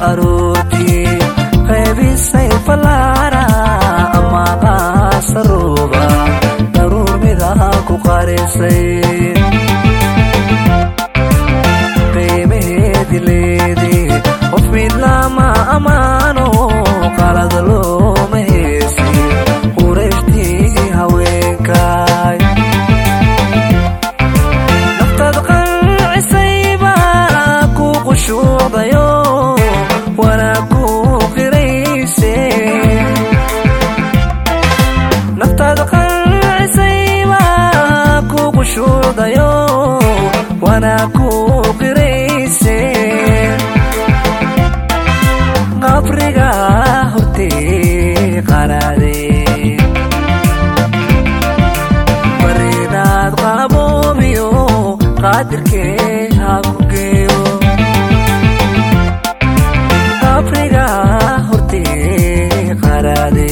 aroortii qaybisay fallaara ama qaasaruuba daruur midaha ku qarisay qiimaheedi leedii qof midlama ammaano qalad looma heesi qurayshtii haweenkaay naftaad qancisayba ku qushuucdayo wanaag ku qirayse naftaad qancisayba ku qushuucdayo wanaag ku qirayse qabriga hortee qaraade barinaad qaboobiyo qaadirkee ha ku geeyo qabriga hortee qaraade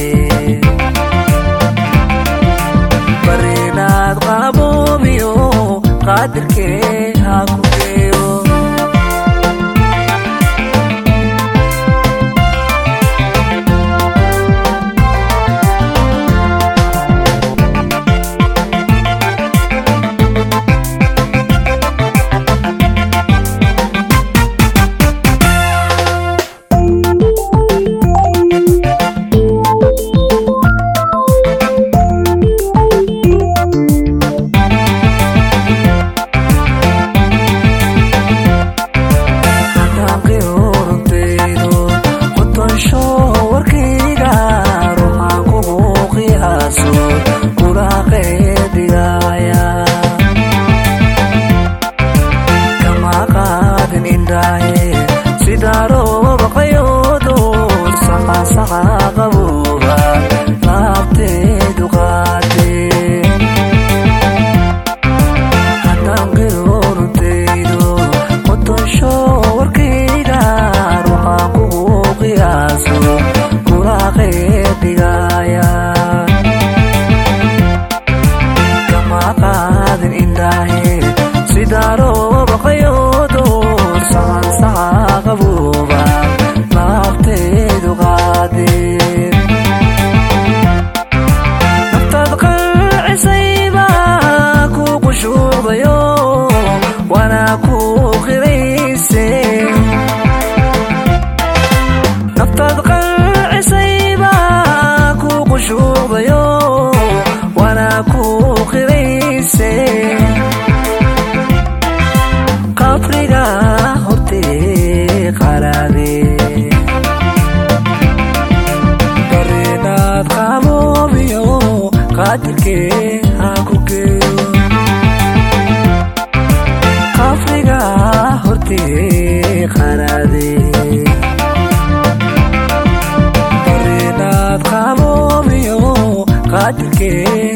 barinaad qaboobiyo qaadirkee ha ku geeyo qabriga hortee qaraade barinaad qaboobiyo qaadirkee